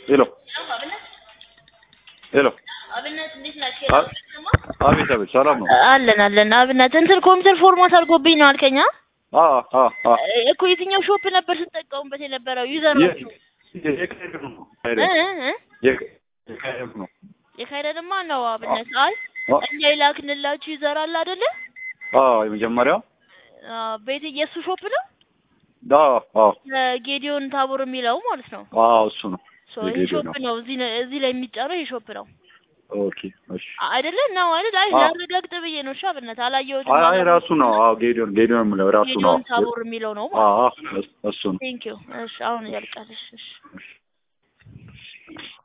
ሄሎ ሄሎ አብነት እንዴት ናቸው? አ- አቤት አቤት ሰላም ነው አለን አለን። አብነት እንትን ኮምፒውተር ፎርማት አድርጎብኝ ነው አልከኛ? አ አ አ እኮ የትኛው ሾፕ ነበር ስትጠቀሙበት የነበረው ዩዘር የ- ናችሁ? የካሄደ ነው እ እ የካ- የካሄደ ነው የካይደንማ ነው አብነት። አይ አ እኛ የላክንላችሁ ዩዘር አለ አይደለ? አ የመጀመሪያው አ ቤት የሱ ሾፕ ነው አ አ ጌዲዮን ታቦር የሚለው ማለት ነው። አ እሱ ነው ሶ ይሄ የጌዲዮን ሾፕ ነው እዚህ ነ- እዚህ ላይ የሚጫነው ይሄ ሾፕ ነው ኦኬ እሺ አይደለ? ነው አይደል? አይ አ- ላረጋግጥ ብዬ ነው። እሺ አብነት አላየሁትም። አይ አይ ራሱ ነው አዎ ጌዲዮን ጌዲዮን የምለው ራሱ ነው ጌዲዮን ታቦር የሚለው ነው አ ማለት አ እሱ ነው ቴንክ ዩ። እሺ አሁን ያልቃል። እሺ እሺ እሺ